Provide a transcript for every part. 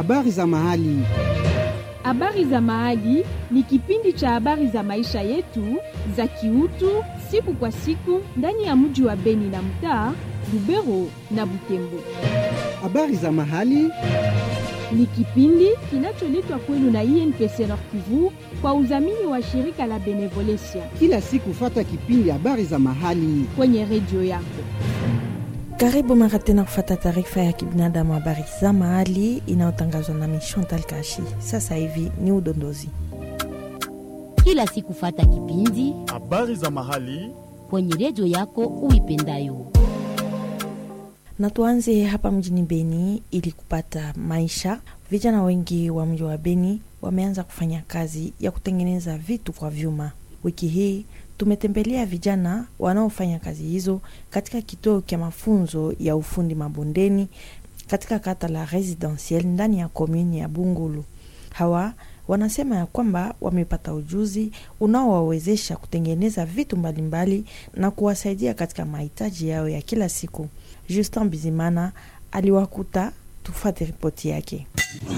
habari za mahali. Habari za Mahali ni kipindi cha habari za maisha yetu za kiutu siku kwa siku ndani ya mji wa Beni na mtaa Lubero na Butembo. Habari za mahali Ni kipindi kinacholetwa kwenu na INPC Nord Kivu kwa udhamini wa shirika la Benevolencia kila siku, fata kipindi habari za mahali. kwenye redio yako. Karibu mara tena kufata taarifa ya kibinadamu habari za mahali inayotangazwa nami Chantal Kashi. Sasa hivi ni udondozi. kila siku fata kipindi habari za mahali kwenye redio yako uipendayo. Na tuanze hapa mjini Beni ili kupata maisha. Vijana wengi wa mji wa Beni wameanza kufanya kazi ya kutengeneza vitu kwa vyuma. Wiki hii tumetembelea vijana wanaofanya kazi hizo katika kituo cha mafunzo ya ufundi mabondeni katika kata la Residentiel ndani ya komuni ya Bungulu. Hawa wanasema ya kwamba wamepata ujuzi unaowawezesha kutengeneza vitu mbalimbali na kuwasaidia katika mahitaji yao ya kila siku. Justin Bizimana aliwakuta, tufate ripoti yake.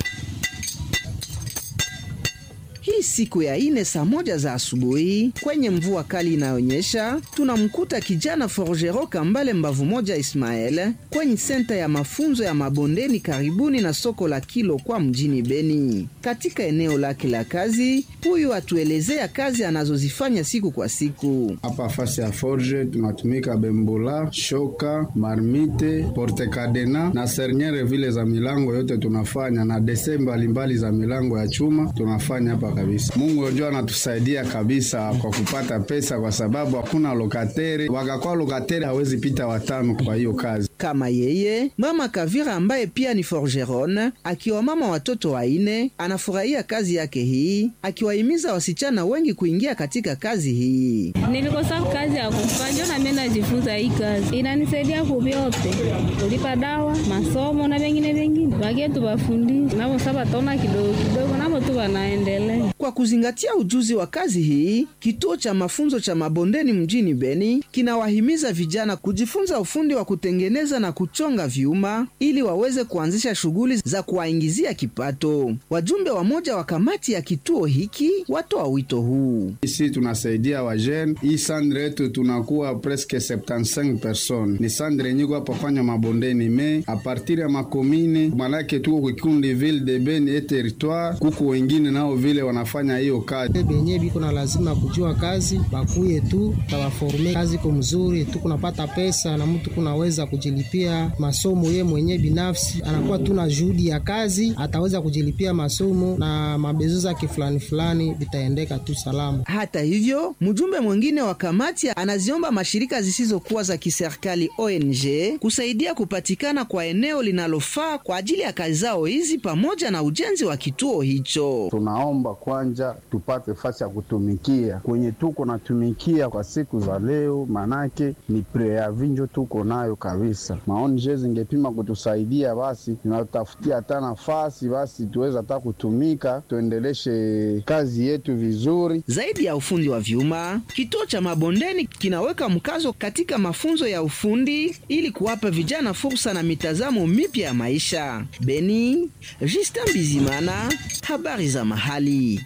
Hii siku ya ine saa moja za asubuhi kwenye mvua kali inayonyesha, tunamkuta kijana Forgero Kambale mbavu moja Ismael kwenye senta ya mafunzo ya mabondeni karibuni na soko la Kilo kwa mjini Beni. Katika eneo lake la kazi, huyu atuelezea kazi anazozifanya siku kwa siku. Hapa fasi ya forge tunatumika bembola, shoka, marmite, porte cadena na sernyere vile za milango yote tunafanya na dese mbalimbali za milango ya chuma tunafanya hapa kabisa. Mungu ndio anatusaidia kabisa kwa kupata pesa, kwa sababu hakuna lokatere. Wakakuwa lokatere hawezi pita watano kwa hiyo kazi. Kama yeye mama Kavira ambaye pia ni forgeron, akiwa mama watoto waine, anafurahia kazi yake hii, akiwahimiza wasichana wengi kuingia katika kazi hii. Nilikosa kazi ya kufanya na mimi najifunza hii kazi. Inanisaidia kuvyote. Kulipa dawa, masomo na vingine vingine. Wakie tu wafundishe. Nabo sasa tona kidogo kidogo nabo tu wanaendelea. Kwa kuzingatia ujuzi wa kazi hii, kituo cha mafunzo cha mabondeni mjini Beni kinawahimiza vijana kujifunza ufundi wa kutengeneza na kuchonga vyuma ili waweze kuanzisha shughuli za kuwaingizia kipato. Wajumbe wa moja wa kamati ya kituo hiki watoa wito huu. Ici tunasaidia wajene. Hii sandre yetu tunakuwa presque 75 personnes. Ni sandre yenye kwa pafanya mabondeni me a partir ya makomine malake tuko kikundi ville de Beni et territoire, kuku wengine nao vile wanafanya hiyo kazi. benye biko na lazima kujua kazi bakuye tu tawaforme kazi ko mzuri tu kunapata pesa na mtu kunaweza kujilipia masomo ye mwenye binafsi anakuwa tu na juhudi ya kazi ataweza kujilipia masomo na mabezo zake fulani fulani vitaendeka tu salama Hata hivyo, mjumbe mwingine wa kamati anaziomba mashirika zisizokuwa za kiserikali ONG kusaidia kupatikana kwa eneo linalofaa kwa ajili ya kazi zao hizi pamoja na ujenzi wa kituo hicho. Tunaomba kwanja tupate fasi ya kutumikia kwenye tuko natumikia kwa siku za leo, manake ni preavinjo tuko nayo kabisa. Maoni je zingepima kutusaidia, basi tunatafutia hata nafasi, basi tuweza hata kutumika, tuendeleshe kazi yetu vizuri. Zaidi ya ufundi wa vyuma, kituo cha mabondeni kinaweka mkazo katika mafunzo ya ufundi ili kuwapa vijana fursa na mitazamo mipya ya maisha. Beni, Justin Bizimana, habari za mahali.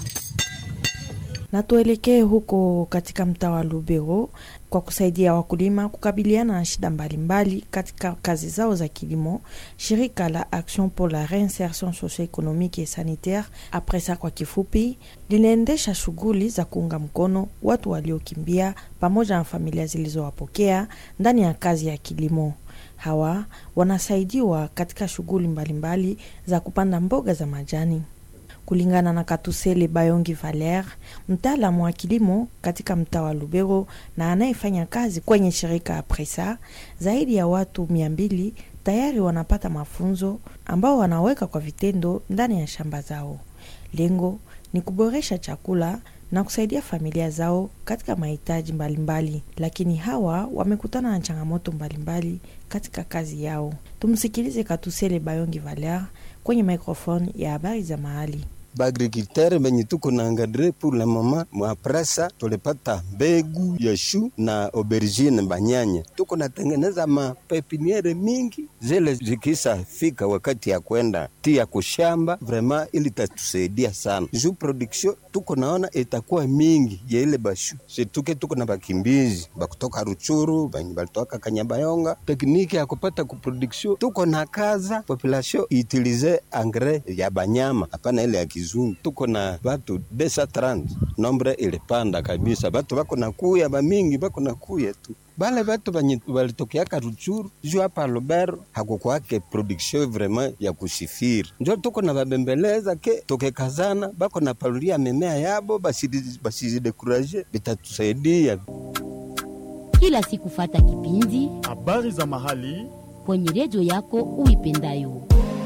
na tuelekee huko katika mtaa wa Lubero kwa kusaidia wakulima kukabiliana na shida mbalimbali katika kazi zao za kilimo. Shirika la Action pour la Reinsertion Socio-Economique et Sanitaire, APRESA kwa kifupi, linaendesha shughuli za kuunga mkono watu waliokimbia pamoja na familia zilizowapokea ndani ya kazi ya kilimo. Hawa wanasaidiwa katika shughuli mbalimbali za kupanda mboga za majani. Kulingana na Katusele Bayongi Valer, mtaalamu wa kilimo katika mtaa wa Lubero na anayefanya kazi kwenye shirika ya Presa, zaidi ya watu mia mbili tayari wanapata mafunzo ambao wanaweka kwa vitendo ndani ya shamba zao. Lengo ni kuboresha chakula na kusaidia familia zao katika mahitaji mbalimbali, lakini hawa wamekutana na changamoto mbalimbali katika kazi yao. Tumsikilize Katusele Bayongi Valer kwenye microphone ya habari za mahali. baagrikultere benye tuko na encadre pour le moment mwapresa tulipata mbegu ya shu na aubergine banyanya, tuko natengeneza mapepiniere mingi zile zikisa fika wakati ya kwenda tia kushamba vrema, ili tatusaidia sana juu production tuko naona itakuwa mingi ya ile bashu situke. Tuko na bakimbizi bakutoka Ruchuru benye balitoka Kanyabayonga, tekniki ya kupata ku production tuko na kaza population itilize engrais ya banyama hapana ile ya kizungu. Tuko na batu 230 nombre ilipanda kabisa, batu bako na kuya bamingi bako na kuya tu bale batu banye balitokeaka Ruchuru juu hapa Lubero hakukwake production vraiment ya kusifiri, njo tuko na babembeleza ke tokekazana bako na palulia mimea yabo basizidekuraje, bitatusaidia kila siku. Fata kipindi habari za mahali kwenye redio yako uipendayo.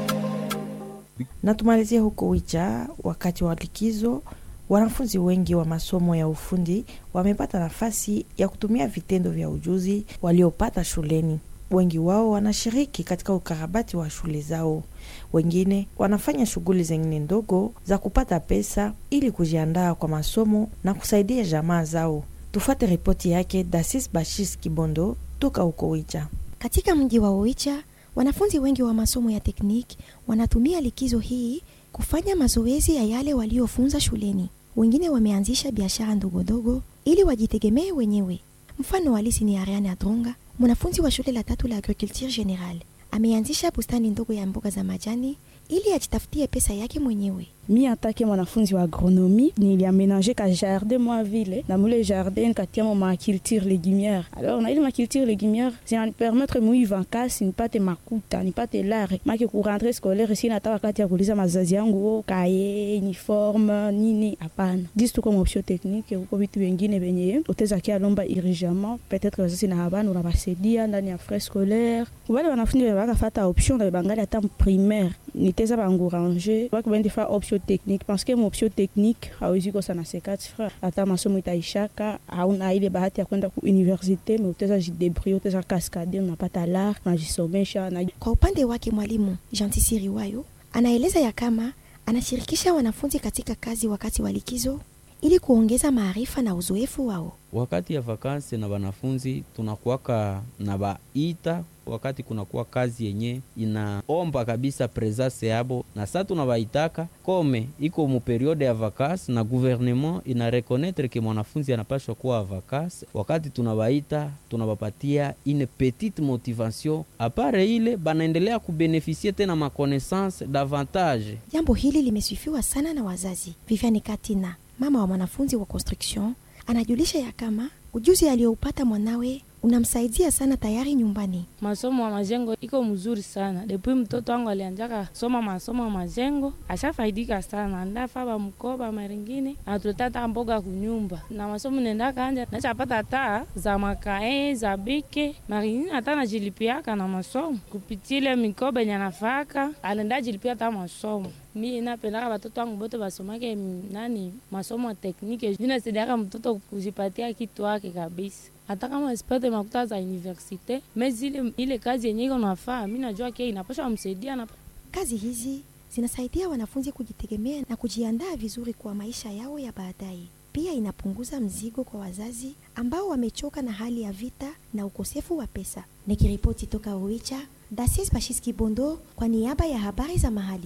Na tumalizie huko Wicha, wakati wa likizo wanafunzi wengi wa masomo ya ufundi wamepata nafasi ya kutumia vitendo vya ujuzi waliopata shuleni. Wengi wao wanashiriki katika ukarabati wa shule zao, wengine wanafanya shughuli zingine ndogo za kupata pesa ili kujiandaa kwa masomo na kusaidia jamaa zao. Tufuate ripoti yake Dasis Bashis Kibondo toka huko Wicha. Katika mji wa Oicha, wanafunzi wengi wa masomo ya tekniki wanatumia likizo hii kufanya mazoezi ya yale waliofunza shuleni. Wengine wameanzisha biashara ndogondogo ili wajitegemee wenyewe. Mfano halisi ni Ariane Adronga, mwanafunzi wa shule la tatu la Agriculture General. Ameanzisha bustani ndogo ya mboga za majani ili ajitafutie pesa yake mwenyewe. mi atake mwanafunzi wa agronomi niliamenange ka jardin mwa vile na mule jardin nikatiamo maculture légumière alors na ile maculture légumière zinanipermettre mui vankasi nipate makuta nipate lare make kurentre scolaire si nata wakati ya kuuliza mazazi yangu o kaye uniforme nini hapana disi tuko maoption technique kuko vitu vingine venye utezaki alomba urgemment peut-être wazazi na habana unabasaidia ndani ya frais scolaire wale wanafunzi wakafata option na bangali ata primaire niteza bangouranger bakibaendefa option technique parce que option technique hawezi kosa na sekati fra hata masomo itaishaka hauna ile bahati ya kwenda ku universite me uteza jidebrie uteza kaskade unapata lar unajisomesha na... Kwa upande wake mwalimu Janti Siriwayo anaeleza ya kama anashirikisha wanafunzi katika kazi wakati wa likizo ili kuongeza maarifa na uzoefu wao. Wakati ya vakansi na wanafunzi tunakuwaka na baita wakati kunakuwa kazi yenye inaomba kabisa presence yabo, na sa tunabaitaka kome iko mu periode ya vakansi, na gouvernement ina reconnaître ke mwanafunzi anapashwa kuwa vakansi. Wakati tunabaita tunabapatia une petite motivation, apare ile banaendelea kubenefisie tena makonaissance davantage. Jambo hili limesifiwa sana na wazazi. Viviane Katina, mama wa mwanafunzi wa construction, anajulisha ya kama ujuzi aliyoupata mwanawe unamsaidia sana tayari nyumbani. Masomo ya majengo iko mzuri sana depuis mtoto wangu alianjaka soma masomo ya majengo, ashafaidika sana, ndafaba mkoba maringine anatuleta mboga kunyumba na masomo nendaka anja nachapata taa za makae za bike maringine hata najilipiaka na masomo kupitile mikoba yenye anafaka anenda jilipia hata masomo mi napendaka watoto wangu bote basomake nani masomo ya teknike, vinasaidiaka mtoto kujipatia kitu wake kabisa hata kama sipate makuta za universite me zile ile kazi yenye iko nafaa, mi najua ke inapasha msaidia na Kazi hizi zinasaidia wanafunzi kujitegemea na kujiandaa vizuri kwa maisha yao ya baadaye. Pia inapunguza mzigo kwa wazazi ambao wamechoka na hali ya vita na ukosefu wa pesa. Nikiripoti toka Oicha, Dasis Bashis Kibondo kwa niaba ya habari za mahali.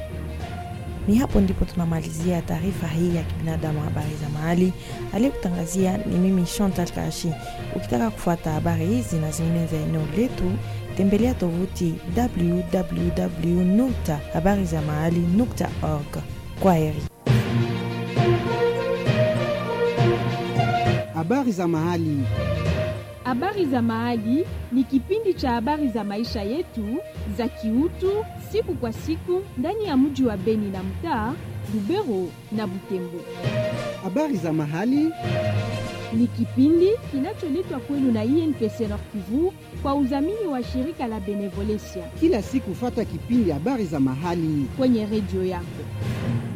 Ni hapo ndipo tunamalizia taarifa hii ya kibinadamu, habari za mahali. Aliyekutangazia ni mimi Chantal Kashi. Ukitaka kufuata habari hizi na zingine za eneo letu, tembelea tovuti www nukta habari za mahali nukta org. Kwa heri. Habari za mahali. Habari za Mahali ni kipindi cha habari za maisha yetu za kiutu siku kwa siku ndani ya mji wa Beni na mtaa Lubero na Butembo. Habari za mahali ni kipindi kinacholetwa kwenu na INPC Nord Kivu kwa udhamini wa shirika la Benevolencia. Kila siku fata kipindi habari za mahali kwenye redio yako.